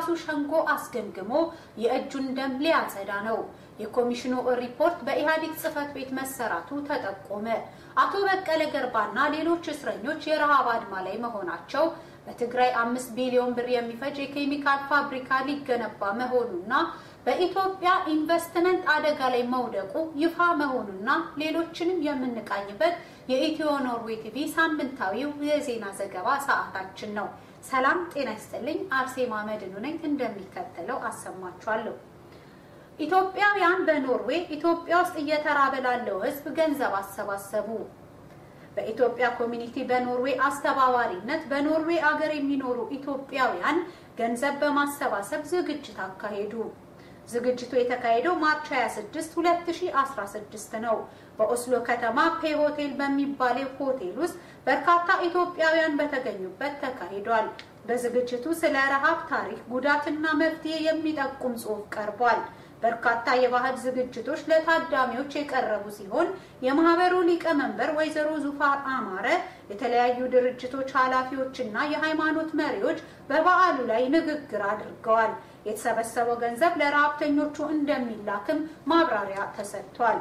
በራሱ ሸንጎ አስገምግሞ የእጁን ደም ሊያጸዳ ነው። የኮሚሽኑ ሪፖርት በኢህአዴግ ጽህፈት ቤት መሰራቱ ተጠቆመ። አቶ በቀለ ገርባና ሌሎች እስረኞች የረሃብ አድማ ላይ መሆናቸው በትግራይ አምስት ቢሊዮን ብር የሚፈጅ የኬሚካል ፋብሪካ ሊገነባ መሆኑና በኢትዮጵያ ኢንቨስትመንት አደጋ ላይ መውደቁ ይፋ መሆኑና ሌሎችንም የምንቃኝበት የኢትዮ ኖርዌይ ቲቪ ሳምንታዊው የዜና ዘገባ ሰዓታችን ነው። ሰላም ጤና ይስጥልኝ። አርሴማ መድኑ ነኝ። እንደሚከተለው አሰማችኋለሁ። ኢትዮጵያውያን በኖርዌይ ኢትዮጵያ ውስጥ እየተራበ ላለው ሕዝብ ገንዘብ አሰባሰቡ። በኢትዮጵያ ኮሚኒቲ በኖርዌይ አስተባባሪነት በኖርዌይ አገር የሚኖሩ ኢትዮጵያውያን ገንዘብ በማሰባሰብ ዝግጅት አካሄዱ። ዝግጅቱ የተካሄደው ማርች 26 2016 ነው። በኦስሎ ከተማ ፔ ሆቴል በሚባለው ሆቴል ውስጥ በርካታ ኢትዮጵያውያን በተገኙበት ተካሂዷል። በዝግጅቱ ስለ ረሃብ ታሪክ፣ ጉዳትና መፍትሄ የሚጠቁም ጽሑፍ ቀርቧል። በርካታ የባህል ዝግጅቶች ለታዳሚዎች የቀረቡ ሲሆን የማህበሩ ሊቀመንበር ወይዘሮ ዙፋር አማረ፣ የተለያዩ ድርጅቶች ኃላፊዎችና የሃይማኖት መሪዎች በበዓሉ ላይ ንግግር አድርገዋል። የተሰበሰበው ገንዘብ ለረሃብተኞቹ እንደሚላክም ማብራሪያ ተሰጥቷል።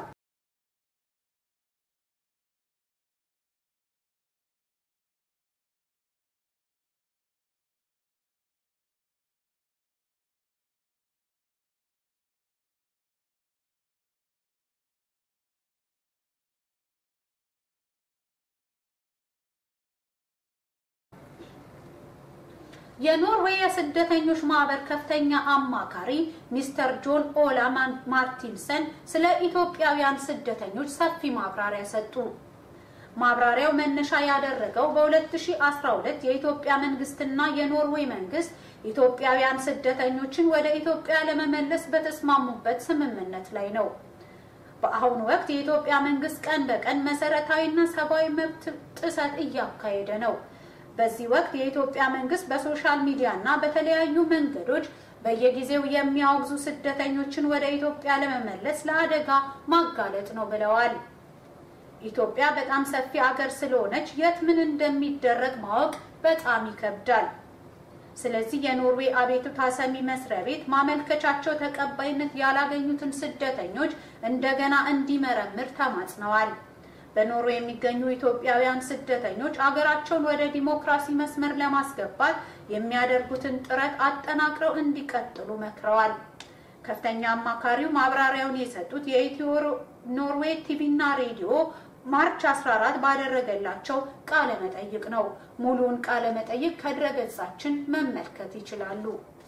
የኖርዌይ የስደተኞች ማህበር ከፍተኛ አማካሪ ሚስተር ጆን ኦላ ማርቲንሰን ስለ ኢትዮጵያውያን ስደተኞች ሰፊ ማብራሪያ ሰጡ። ማብራሪያው መነሻ ያደረገው በ2012 የኢትዮጵያ መንግስትና የኖርዌይ መንግስት ኢትዮጵያውያን ስደተኞችን ወደ ኢትዮጵያ ለመመለስ በተስማሙበት ስምምነት ላይ ነው። በአሁኑ ወቅት የኢትዮጵያ መንግስት ቀን በቀን መሰረታዊና ሰብአዊ መብት ጥሰት እያካሄደ ነው። በዚህ ወቅት የኢትዮጵያ መንግስት በሶሻል ሚዲያ እና በተለያዩ መንገዶች በየጊዜው የሚያወግዙ ስደተኞችን ወደ ኢትዮጵያ ለመመለስ ለአደጋ ማጋለጥ ነው ብለዋል። ኢትዮጵያ በጣም ሰፊ አገር ስለሆነች የት ምን እንደሚደረግ ማወቅ በጣም ይከብዳል። ስለዚህ የኖርዌይ አቤቱታ ሰሚ መስሪያ ቤት ማመልከቻቸው ተቀባይነት ያላገኙትን ስደተኞች እንደገና እንዲመረምር ተማጽነዋል። በኖርዌይ የሚገኙ ኢትዮጵያውያን ስደተኞች አገራቸውን ወደ ዲሞክራሲ መስመር ለማስገባት የሚያደርጉትን ጥረት አጠናክረው እንዲቀጥሉ መክረዋል። ከፍተኛ አማካሪው ማብራሪያውን የሰጡት የኢትዮ ኖርዌይ ቲቪና ሬዲዮ ማርች 14 ባደረገላቸው ቃለ መጠይቅ ነው። ሙሉውን ቃለ መጠይቅ ከድረገጻችን መመልከት ይችላሉ።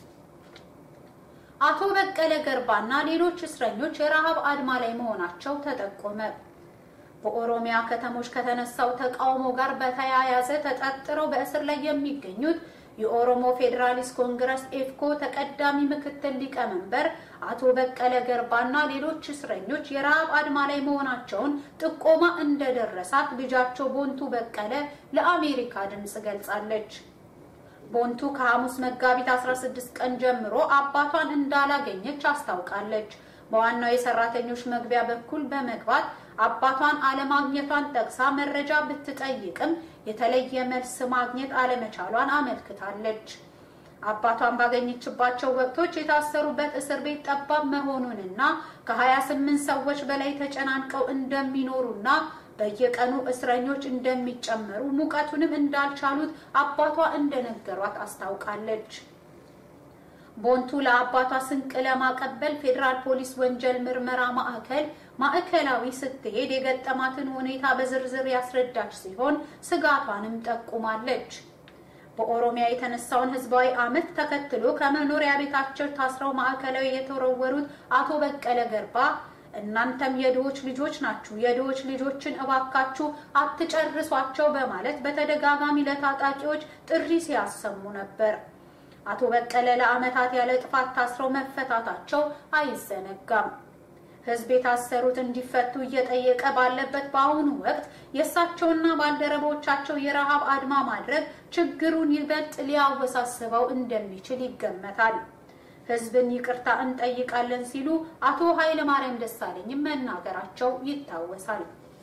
አቶ በቀለ ገርባና ሌሎች እስረኞች የረሃብ አድማ ላይ መሆናቸው ተጠቆመ። በኦሮሚያ ከተሞች ከተነሳው ተቃውሞ ጋር በተያያዘ ተጠርጥረው በእስር ላይ የሚገኙት የኦሮሞ ፌዴራሊስት ኮንግረስ ኤፍኮ ተቀዳሚ ምክትል ሊቀመንበር አቶ በቀለ ገርባና ሌሎች እስረኞች የረሃብ አድማ ላይ መሆናቸውን ጥቆማ እንደደረሳት ልጃቸው ቦንቱ በቀለ ለአሜሪካ ድምፅ ገልጻለች። ቦንቱ ከሐሙስ መጋቢት 16 ቀን ጀምሮ አባቷን እንዳላገኘች አስታውቃለች። በዋናው የሰራተኞች መግቢያ በኩል በመግባት አባቷን አለማግኘቷን ጠቅሳ መረጃ ብትጠይቅም የተለየ መልስ ማግኘት አለመቻሏን አመልክታለች። አባቷን ባገኘችባቸው ወቅቶች የታሰሩበት እስር ቤት ጠባብ መሆኑንና ከ28 ሰዎች በላይ ተጨናንቀው እንደሚኖሩና በየቀኑ እስረኞች እንደሚጨመሩ ሙቀቱንም እንዳልቻሉት አባቷ እንደነገሯት አስታውቃለች። ቦንቱ ለአባቷ ስንቅ ለማቀበል ፌዴራል ፖሊስ ወንጀል ምርመራ ማዕከል ማዕከላዊ ስትሄድ የገጠማትን ሁኔታ በዝርዝር ያስረዳች ሲሆን ስጋቷንም ጠቁማለች። በኦሮሚያ የተነሳውን ህዝባዊ አመት ተከትሎ ከመኖሪያ ቤታቸው ታስረው ማዕከላዊ የተወረወሩት አቶ በቀለ ገርባ እናንተም የድሆች ልጆች ናችሁ፣ የድሆች ልጆችን እባካችሁ አትጨርሷቸው በማለት በተደጋጋሚ ለታጣቂዎች ጥሪ ሲያሰሙ ነበር። አቶ በቀለ ለአመታት ያለ ጥፋት ታስረው መፈታታቸው አይዘነጋም። ህዝብ የታሰሩት እንዲፈቱ እየጠየቀ ባለበት በአሁኑ ወቅት የእሳቸውና ባልደረቦቻቸው የረሃብ አድማ ማድረግ ችግሩን ይበልጥ ሊያወሳስበው እንደሚችል ይገመታል። ህዝብን ይቅርታ እንጠይቃለን ሲሉ አቶ ኃይለማርያም ደሳለኝም መናገራቸው ይታወሳል።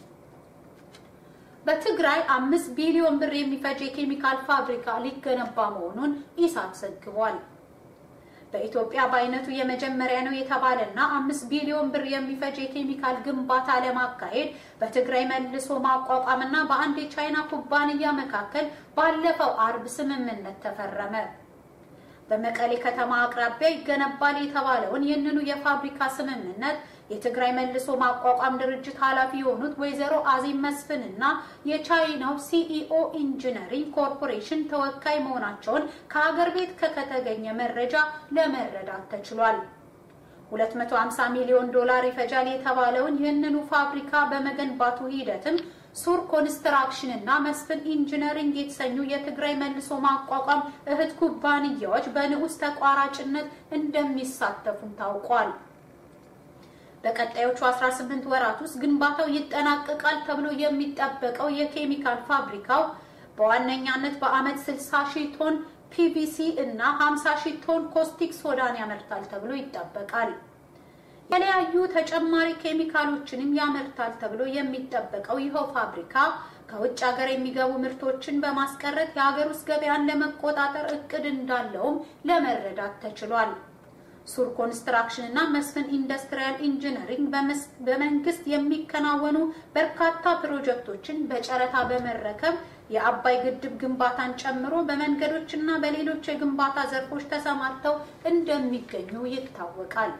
በትግራይ አምስት ቢሊዮን ብር የሚፈጅ የኬሚካል ፋብሪካ ሊገነባ መሆኑን ኢሳት ዘግቧል። በኢትዮጵያ በአይነቱ የመጀመሪያ ነው የተባለና አምስት ቢሊዮን ብር የሚፈጅ የኬሚካል ግንባታ ለማካሄድ በትግራይ መልሶ ማቋቋምና በአንድ የቻይና ኩባንያ መካከል ባለፈው አርብ ስምምነት ተፈረመ። በመቀሌ ከተማ አቅራቢያ ይገነባል የተባለውን ይህንኑ የፋብሪካ ስምምነት የትግራይ መልሶ ማቋቋም ድርጅት ኃላፊ የሆኑት ወይዘሮ አዚም መስፍን እና የቻይናው ሲኢኦ ኢንጂነሪንግ ኮርፖሬሽን ተወካይ መሆናቸውን ከሀገር ቤት ከተገኘ መረጃ ለመረዳት ተችሏል። 250 ሚሊዮን ዶላር ይፈጃል የተባለውን ይህንኑ ፋብሪካ በመገንባቱ ሂደትም ሱር ኮንስትራክሽን እና መስፍን ኢንጂነሪንግ የተሰኙ የትግራይ መልሶ ማቋቋም እህት ኩባንያዎች በንዑስ ተቋራጭነት እንደሚሳተፉም ታውቋል። በቀጣዮቹ 18 ወራት ውስጥ ግንባታው ይጠናቀቃል ተብሎ የሚጠበቀው የኬሚካል ፋብሪካው በዋነኛነት በዓመት 60 ሺህ ቶን ፒቪሲ እና 50 ሺህ ቶን ኮስቲክ ሶዳን ያመርታል ተብሎ ይጠበቃል። የተለያዩ ተጨማሪ ኬሚካሎችንም ያመርታል ተብሎ የሚጠበቀው ይኸው ፋብሪካ ከውጭ ሀገር የሚገቡ ምርቶችን በማስቀረት የሀገር ውስጥ ገበያን ለመቆጣጠር እቅድ እንዳለውም ለመረዳት ተችሏል። ሱር ኮንስትራክሽን እና መስፍን ኢንዱስትሪያል ኢንጂነሪንግ በመንግስት የሚከናወኑ በርካታ ፕሮጀክቶችን በጨረታ በመረከብ የአባይ ግድብ ግንባታን ጨምሮ በመንገዶች እና በሌሎች የግንባታ ዘርፎች ተሰማርተው እንደሚገኙ ይታወቃል።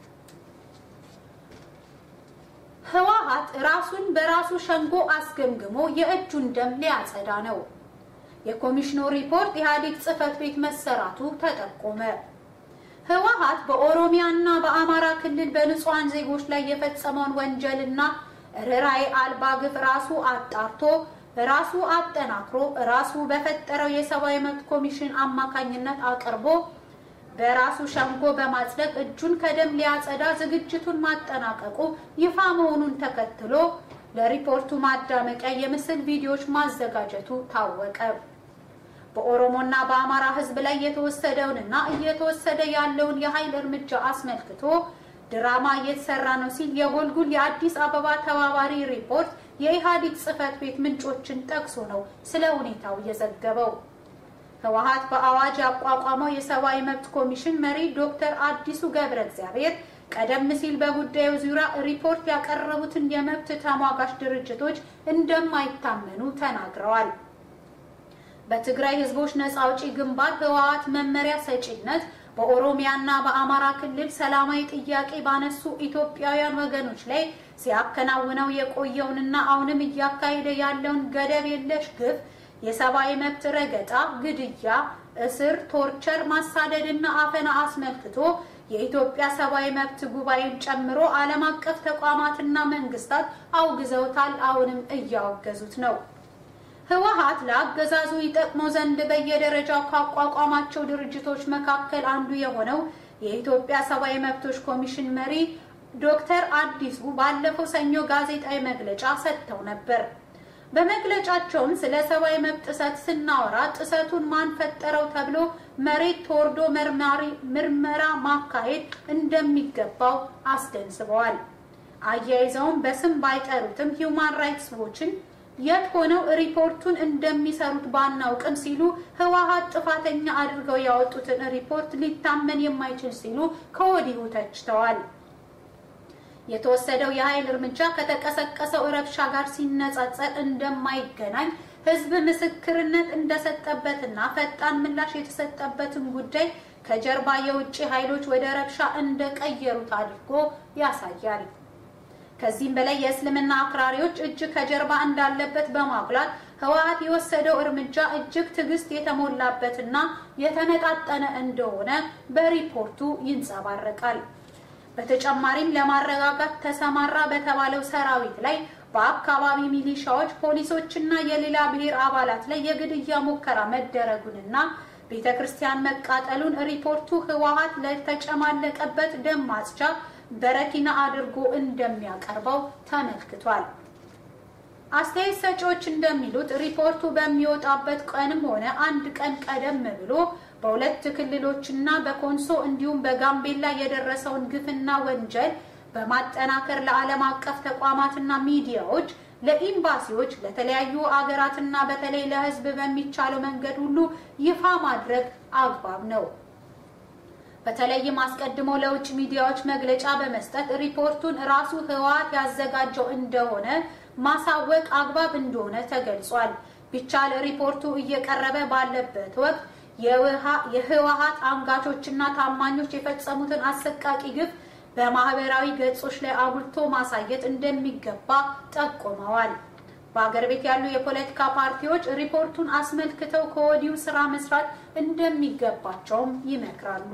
ህወሓት ራሱን በራሱ ሸንጎ አስገምግሞ የእጁን ደም ሊያጸዳ ነው። የኮሚሽኑ ሪፖርት ኢህአዴግ ጽህፈት ቤት መሰራቱ ተጠቆመ። ህወሓት በኦሮሚያ እና በአማራ ክልል በንጹሃን ዜጎች ላይ የፈጸመውን ወንጀልና ርኅራኄ አልባ ግፍ ራሱ አጣርቶ ራሱ አጠናክሮ ራሱ በፈጠረው የሰብአዊ መብት ኮሚሽን አማካኝነት አቅርቦ በራሱ ሸንጎ በማጽደቅ እጁን ከደም ሊያጸዳ ዝግጅቱን ማጠናቀቁ ይፋ መሆኑን ተከትሎ ለሪፖርቱ ማዳመቂያ የምስል ቪዲዮዎች ማዘጋጀቱ ታወቀ። በኦሮሞና በአማራ ህዝብ ላይ የተወሰደውንና እየተወሰደ ያለውን የኃይል እርምጃ አስመልክቶ ድራማ እየተሰራ ነው ሲል የጎልጉል የአዲስ አበባ ተባባሪ ሪፖርት የኢህአዴግ ጽህፈት ቤት ምንጮችን ጠቅሶ ነው ስለ ሁኔታው የዘገበው። ህወሓት በአዋጅ ያቋቋመው የሰብአዊ መብት ኮሚሽን መሪ ዶክተር አዲሱ ገብረ እግዚአብሔር ቀደም ሲል በጉዳዩ ዙሪያ ሪፖርት ያቀረቡትን የመብት ተሟጋች ድርጅቶች እንደማይታመኑ ተናግረዋል። በትግራይ ህዝቦች ነጻ አውጪ ግንባር ህወሓት መመሪያ ሰጪነት በኦሮሚያና በአማራ ክልል ሰላማዊ ጥያቄ ባነሱ ኢትዮጵያውያን ወገኖች ላይ ሲያከናውነው የቆየውንና አሁንም እያካሄደ ያለውን ገደብ የለሽ ግፍ የሰብአዊ መብት ረገጣ፣ ግድያ፣ እስር፣ ቶርቸር፣ ማሳደድና አፈና አስመልክቶ የኢትዮጵያ ሰብአዊ መብት ጉባኤን ጨምሮ ዓለም አቀፍ ተቋማትና መንግስታት አውግዘውታል። አሁንም እያወገዙት ነው። ህወሓት ለአገዛዙ ይጠቅመው ዘንድ በየደረጃው ካቋቋማቸው ድርጅቶች መካከል አንዱ የሆነው የኢትዮጵያ ሰብአዊ መብቶች ኮሚሽን መሪ ዶክተር አዲሱ ባለፈው ሰኞ ጋዜጣዊ መግለጫ ሰጥተው ነበር። በመግለጫቸውም ስለ ሰብአዊ መብት ጥሰት ስናወራ ጥሰቱን ማን ፈጠረው ተብሎ መሬት ተወርዶ ምርመራ ማካሄድ እንደሚገባው አስገንዝበዋል። አያይዘውም በስም ባይጠሩትም ሂውማን ራይትስ ዎችን የት ሆነው ሪፖርቱን እንደሚሰሩት ባናውቅም ሲሉ ህወሓት ጥፋተኛ አድርገው ያወጡትን ሪፖርት ሊታመን የማይችል ሲሉ ከወዲሁ ተችተዋል። የተወሰደው የኃይል እርምጃ ከተቀሰቀሰው ረብሻ ጋር ሲነጻጸር እንደማይገናኝ ህዝብ ምስክርነት እንደሰጠበትና ፈጣን ምላሽ የተሰጠበትን ጉዳይ ከጀርባ የውጭ ኃይሎች ወደ ረብሻ እንደቀየሩት አድርጎ ያሳያል። ከዚህም በላይ የእስልምና አክራሪዎች እጅ ከጀርባ እንዳለበት በማጉላት ህወሓት የወሰደው እርምጃ እጅግ ትዕግስት የተሞላበትና የተመጣጠነ እንደሆነ በሪፖርቱ ይንጸባረቃል። በተጨማሪም ለማረጋጋት ተሰማራ በተባለው ሰራዊት ላይ በአካባቢ ሚሊሻዎች፣ ፖሊሶችና የሌላ ብሔር አባላት ላይ የግድያ ሙከራ መደረጉንና ቤተ ክርስቲያን መቃጠሉን ሪፖርቱ ህወሓት ለተጨማለቀበት ደም ማጽጃ በረኪና አድርጎ እንደሚያቀርበው ተመልክቷል። አስተያየት ሰጪዎች እንደሚሉት ሪፖርቱ በሚወጣበት ቀንም ሆነ አንድ ቀን ቀደም ብሎ በሁለት ክልሎችና በኮንሶ እንዲሁም በጋምቤላ የደረሰውን ግፍና ወንጀል በማጠናከር ለዓለም አቀፍ ተቋማትና ሚዲያዎች፣ ለኤምባሲዎች፣ ለተለያዩ አገራትና በተለይ ለህዝብ በሚቻለው መንገድ ሁሉ ይፋ ማድረግ አግባብ ነው። በተለይም አስቀድሞ ለውጭ ሚዲያዎች መግለጫ በመስጠት ሪፖርቱን ራሱ ህወሓት ያዘጋጀው እንደሆነ ማሳወቅ አግባብ እንደሆነ ተገልጿል። ቢቻል ሪፖርቱ እየቀረበ ባለበት ወቅት የህወሓት አንጋቾችና ታማኞች የፈጸሙትን አሰቃቂ ግፍ በማህበራዊ ገጾች ላይ አጉልቶ ማሳየት እንደሚገባ ጠቁመዋል። በአገር ቤት ያሉ የፖለቲካ ፓርቲዎች ሪፖርቱን አስመልክተው ከወዲሁ ስራ መስራት እንደሚገባቸውም ይመክራሉ።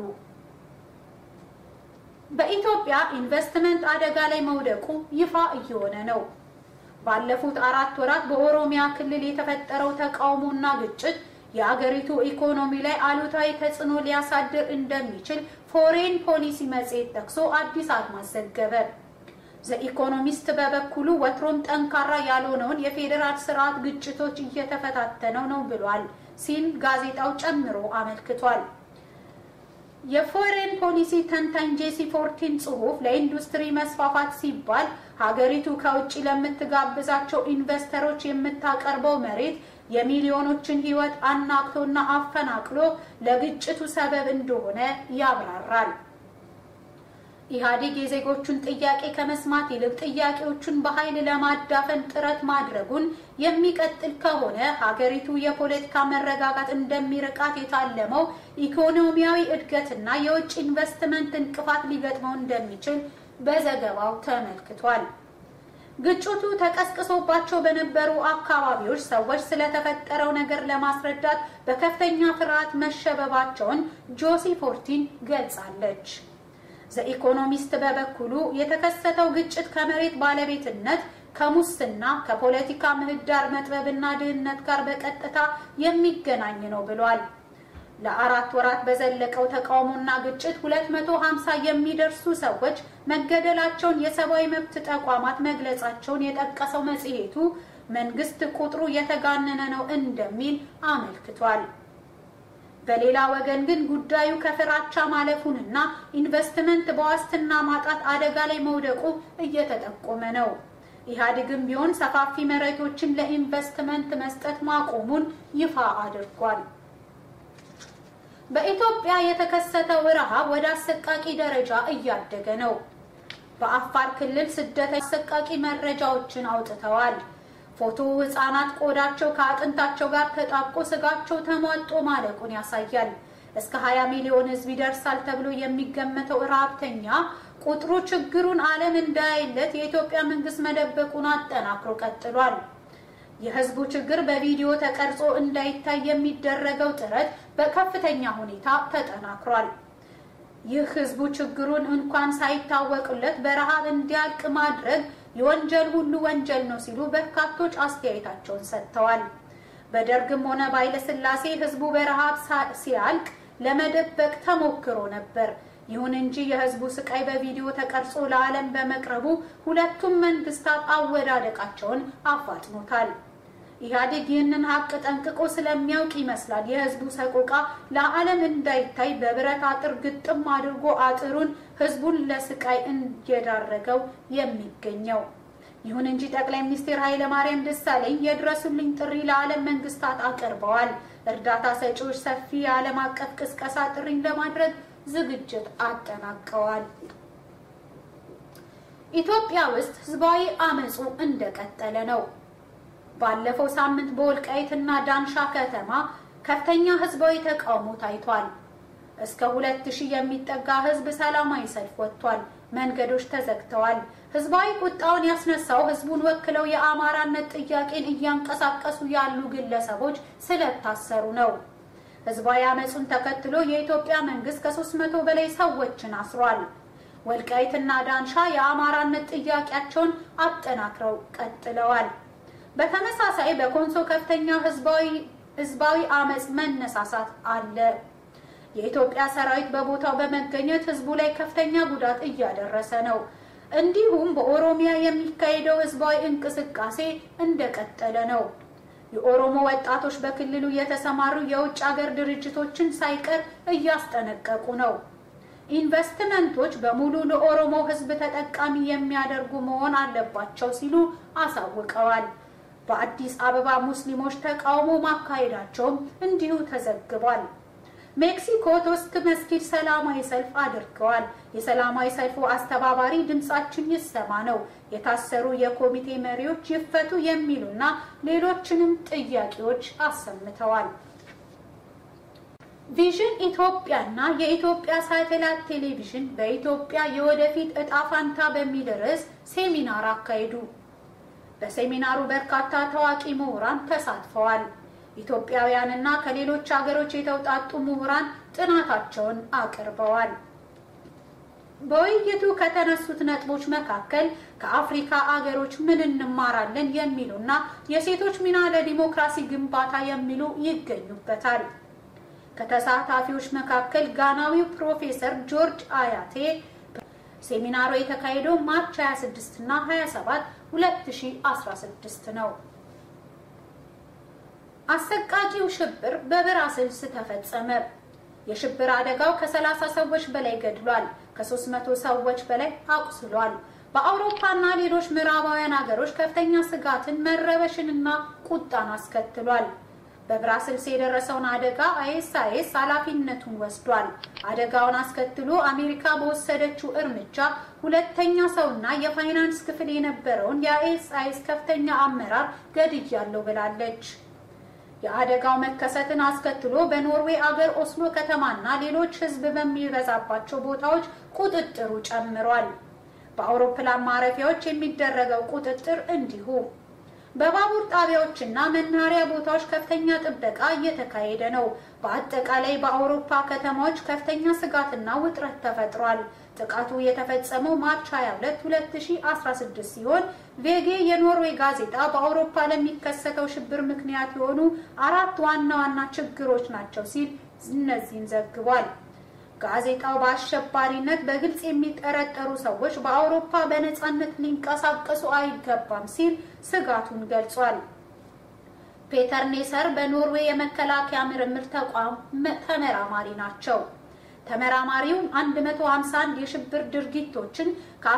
በኢትዮጵያ ኢንቨስትመንት አደጋ ላይ መውደቁ ይፋ እየሆነ ነው። ባለፉት አራት ወራት በኦሮሚያ ክልል የተፈጠረው ተቃውሞና ግጭት የአገሪቱ ኢኮኖሚ ላይ አሉታዊ ተጽዕኖ ሊያሳድር እንደሚችል ፎሬን ፖሊሲ መጽሔት ጠቅሶ አዲስ አድማስ ዘገበ። ዘኢኮኖሚስት በበኩሉ ወትሮም ጠንካራ ያልሆነውን የፌዴራል ስርዓት ግጭቶች እየተፈታተነው ነው ብሏል ሲል ጋዜጣው ጨምሮ አመልክቷል። የፎሬን ፖሊሲ ተንታኝ ጄሲ ፎርቲን ጽሑፍ ለኢንዱስትሪ መስፋፋት ሲባል ሀገሪቱ ከውጭ ለምትጋብዛቸው ኢንቨስተሮች የምታቀርበው መሬት የሚሊዮኖችን ሕይወት አናግቶና አፈናቅሎ ለግጭቱ ሰበብ እንደሆነ ያብራራል። ኢህአዴግ የዜጎቹን ጥያቄ ከመስማት ይልቅ ጥያቄዎቹን በኃይል ለማዳፈን ጥረት ማድረጉን የሚቀጥል ከሆነ ሀገሪቱ የፖለቲካ መረጋጋት እንደሚርቃት የታለመው ኢኮኖሚያዊ እድገትና የውጭ ኢንቨስትመንት እንቅፋት ሊገጥመው እንደሚችል በዘገባው ተመልክቷል። ግጭቱ ተቀስቅሶባቸው በነበሩ አካባቢዎች ሰዎች ስለተፈጠረው ነገር ለማስረዳት በከፍተኛ ፍርሃት መሸበባቸውን ጆሲ ፎርቲን ገልጻለች። ዘኢኮኖሚስት በበኩሉ የተከሰተው ግጭት ከመሬት ባለቤትነት፣ ከሙስና፣ ከፖለቲካ ምህዳር መጥበብና ድህነት ጋር በቀጥታ የሚገናኝ ነው ብሏል። ለአራት ወራት በዘለቀው ተቃውሞና ግጭት 250 የሚደርሱ ሰዎች መገደላቸውን የሰብአዊ መብት ተቋማት መግለጻቸውን የጠቀሰው መጽሔቱ መንግስት ቁጥሩ የተጋነነ ነው እንደሚል አመልክቷል። በሌላ ወገን ግን ጉዳዩ ከፍራቻ ማለፉንና ኢንቨስትመንት በዋስትና ማጣት አደጋ ላይ መውደቁ እየተጠቆመ ነው። ኢህአዴግም ቢሆን ሰፋፊ መሬቶችን ለኢንቨስትመንት መስጠት ማቆሙን ይፋ አድርጓል። በኢትዮጵያ የተከሰተው ረሃብ ወደ አሰቃቂ ደረጃ እያደገ ነው። በአፋር ክልል ስደት አሰቃቂ መረጃዎችን አውጥተዋል። ፎቶ ህጻናት ቆዳቸው ከአጥንታቸው ጋር ተጣብቆ ስጋቸው ተሟጦ ማለቁን ያሳያል። እስከ 20 ሚሊዮን ህዝብ ይደርሳል ተብሎ የሚገመተው ረሃብተኛ ቁጥሩ ችግሩን ዓለም እንዳያይለት የኢትዮጵያ መንግስት መደበቁን አጠናክሮ ቀጥሏል። የህዝቡ ችግር በቪዲዮ ተቀርጾ እንዳይታይ የሚደረገው ጥረት በከፍተኛ ሁኔታ ተጠናክሯል። ይህ ህዝቡ ችግሩን እንኳን ሳይታወቅለት በረሃብ እንዲያልቅ ማድረግ የወንጀል ሁሉ ወንጀል ነው ሲሉ በርካቶች አስተያየታቸውን ሰጥተዋል። በደርግም ሆነ በኃይለሥላሴ ህዝቡ በረሃብ ሲያልቅ ለመደበቅ ተሞክሮ ነበር። ይሁን እንጂ የህዝቡ ስቃይ በቪዲዮ ተቀርጾ ለዓለም በመቅረቡ ሁለቱም መንግስታት አወዳደቃቸውን አፋጥኖታል። ኢህአዴግ ይህንን ሀቅ ጠንቅቆ ስለሚያውቅ ይመስላል የህዝቡ ሰቆቃ ለዓለም እንዳይታይ በብረት አጥር ግጥም አድርጎ አጥሩን ህዝቡን ለስቃይ እየዳረገው የሚገኘው። ይሁን እንጂ ጠቅላይ ሚኒስትር ኃይለማርያም ደሳለኝ የድረሱልኝ ጥሪ ለዓለም መንግስታት አቅርበዋል። እርዳታ ሰጪዎች ሰፊ የዓለም አቀፍ ቅስቀሳ ጥሪን ለማድረግ ዝግጅት አጠናቀዋል። ኢትዮጵያ ውስጥ ህዝባዊ አመፁ እንደቀጠለ ነው። ባለፈው ሳምንት በወልቃይትና ዳንሻ ከተማ ከፍተኛ ህዝባዊ ተቃውሞ ታይቷል። እስከ ሁለት ሺህ የሚጠጋ ህዝብ ሰላማዊ ሰልፍ ወጥቷል። መንገዶች ተዘግተዋል። ህዝባዊ ቁጣውን ያስነሳው ህዝቡን ወክለው የአማራነት ጥያቄን እያንቀሳቀሱ ያሉ ግለሰቦች ስለታሰሩ ነው። ህዝባዊ አመፁን ተከትሎ የኢትዮጵያ መንግስት ከሶስት መቶ በላይ ሰዎችን አስሯል። ወልቃይትና ዳንሻ የአማራነት ጥያቄያቸውን አጠናክረው ቀጥለዋል። በተመሳሳይ በኮንሶ ከፍተኛ ህዝባዊ አመፅ መነሳሳት አለ። የኢትዮጵያ ሰራዊት በቦታው በመገኘት ህዝቡ ላይ ከፍተኛ ጉዳት እያደረሰ ነው። እንዲሁም በኦሮሚያ የሚካሄደው ህዝባዊ እንቅስቃሴ እንደቀጠለ ነው። የኦሮሞ ወጣቶች በክልሉ የተሰማሩ የውጭ ሀገር ድርጅቶችን ሳይቀር እያስጠነቀቁ ነው። ኢንቨስትመንቶች በሙሉ ለኦሮሞ ህዝብ ተጠቃሚ የሚያደርጉ መሆን አለባቸው ሲሉ አሳውቀዋል። በአዲስ አበባ ሙስሊሞች ተቃውሞ ማካሄዳቸውም እንዲሁ ተዘግቧል። ሜክሲኮ ቶስክ መስጊድ ሰላማዊ ሰልፍ አድርገዋል። የሰላማዊ ሰልፉ አስተባባሪ ድምጻችን ይሰማ ነው፣ የታሰሩ የኮሚቴ መሪዎች ይፈቱ የሚሉና ሌሎችንም ጥያቄዎች አሰምተዋል። ቪዥን ኢትዮጵያና የኢትዮጵያ ሳተላይት ቴሌቪዥን በኢትዮጵያ የወደፊት እጣ ፋንታ በሚል ርዕስ ሴሚናር አካሄዱ። በሴሚናሩ በርካታ ታዋቂ ምሁራን ተሳትፈዋል። ኢትዮጵያውያንና ከሌሎች ሀገሮች የተውጣጡ ምሁራን ጥናታቸውን አቅርበዋል። በውይይቱ ከተነሱት ነጥቦች መካከል ከአፍሪካ አገሮች ምን እንማራለን የሚሉና የሴቶች ሚና ለዲሞክራሲ ግንባታ የሚሉ ይገኙበታል። ከተሳታፊዎች መካከል ጋናዊው ፕሮፌሰር ጆርጅ አያቴ ሴሚናሩ የተካሄደው ማርች 26 እና 27 2016 ነው። አሰቃቂው ሽብር በብራስልስ ተፈጸመ። የሽብር አደጋው ከ30 ሰዎች በላይ ገድሏል፣ ከ300 ሰዎች በላይ አቁስሏል። በአውሮፓና ሌሎች ምዕራባውያን ሀገሮች ከፍተኛ ስጋትን፣ መረበሽንና ቁጣን አስከትሏል። በብራስልስ የደረሰውን አደጋ አይኤስአይኤስ ኃላፊነቱን ወስዷል። አደጋውን አስከትሎ አሜሪካ በወሰደችው እርምጃ ሁለተኛ ሰውና የፋይናንስ ክፍል የነበረውን የአይኤስአይኤስ ከፍተኛ አመራር ገድያለሁ ብላለች። የአደጋው መከሰትን አስከትሎ በኖርዌይ አገር ኦስሎ ከተማና ሌሎች ሕዝብ በሚበዛባቸው ቦታዎች ቁጥጥሩ ጨምሯል። በአውሮፕላን ማረፊያዎች የሚደረገው ቁጥጥር እንዲሁ። በባቡር ጣቢያዎችና መናኸሪያ ቦታዎች ከፍተኛ ጥበቃ እየተካሄደ ነው። በአጠቃላይ በአውሮፓ ከተማዎች ከፍተኛ ስጋትና ውጥረት ተፈጥሯል። ጥቃቱ የተፈጸመው ማርች 22 2016 ሲሆን ቬጌ የኖርዌይ ጋዜጣ በአውሮፓ ለሚከሰተው ሽብር ምክንያት የሆኑ አራት ዋና ዋና ችግሮች ናቸው ሲል እነዚህን ዘግቧል። ጋዜጣው በአሸባሪነት በግልጽ የሚጠረጠሩ ሰዎች በአውሮፓ በነጻነት ሊንቀሳቀሱ አይገባም ሲል ስጋቱን ገልጿል። ፔተር ኔሰር በኖርዌይ የመከላከያ ምርምር ተቋም ተመራማሪ ናቸው። ተመራማሪው 151 የሽብር ድርጊቶችን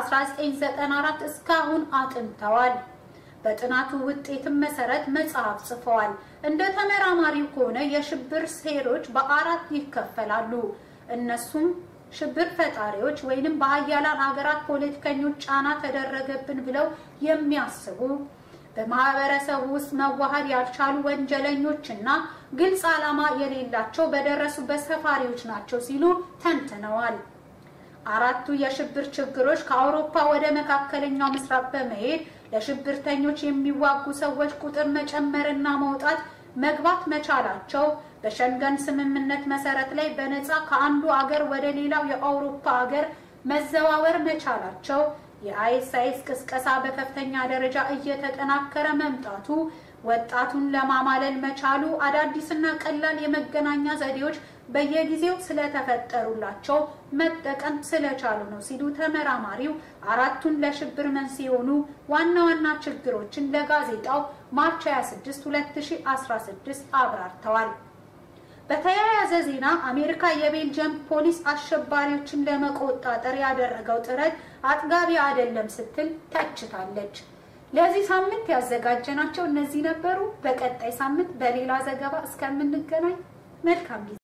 ከ1994 እስካሁን አጥንተዋል። በጥናቱ ውጤትም መሰረት መጽሐፍ ጽፈዋል። እንደ ተመራማሪው ከሆነ የሽብር ሴሮች በአራት ይከፈላሉ። እነሱም ሽብር ፈጣሪዎች ወይንም በሀያላን ሀገራት ፖለቲከኞች ጫና ተደረገብን ብለው የሚያስቡ በማህበረሰቡ ውስጥ መዋሃድ ያልቻሉ ወንጀለኞች እና ግልጽ ዓላማ የሌላቸው በደረሱበት ሰፋሪዎች ናቸው ሲሉ ተንትነዋል። አራቱ የሽብር ችግሮች ከአውሮፓ ወደ መካከለኛው ምስራቅ በመሄድ ለሽብርተኞች የሚዋጉ ሰዎች ቁጥር መጨመርና መውጣት መግባት መቻላቸው በሸንገን ስምምነት መሰረት ላይ በነፃ ከአንዱ አገር ወደ ሌላው የአውሮፓ አገር መዘዋወር መቻላቸው የአይኤስአይኤስ ቅስቀሳ በከፍተኛ ደረጃ እየተጠናከረ መምጣቱ ወጣቱን ለማማለል መቻሉ አዳዲስና ቀላል የመገናኛ ዘዴዎች በየጊዜው ስለተፈጠሩላቸው መጠቀም ስለቻሉ ነው ሲሉ ተመራማሪው አራቱን ለሽብር መንስኤ የሆኑ ዋና ዋና ችግሮችን ለጋዜጣው ማርች 26 2016 አብራርተዋል። በተያያዘ ዜና አሜሪካ የቤልጅየም ፖሊስ አሸባሪዎችን ለመቆጣጠር ያደረገው ጥረት አጥጋቢ አይደለም ስትል ተችታለች። ለዚህ ሳምንት ያዘጋጀናቸው እነዚህ ነበሩ። በቀጣይ ሳምንት በሌላ ዘገባ እስከምንገናኝ መልካም ጊዜ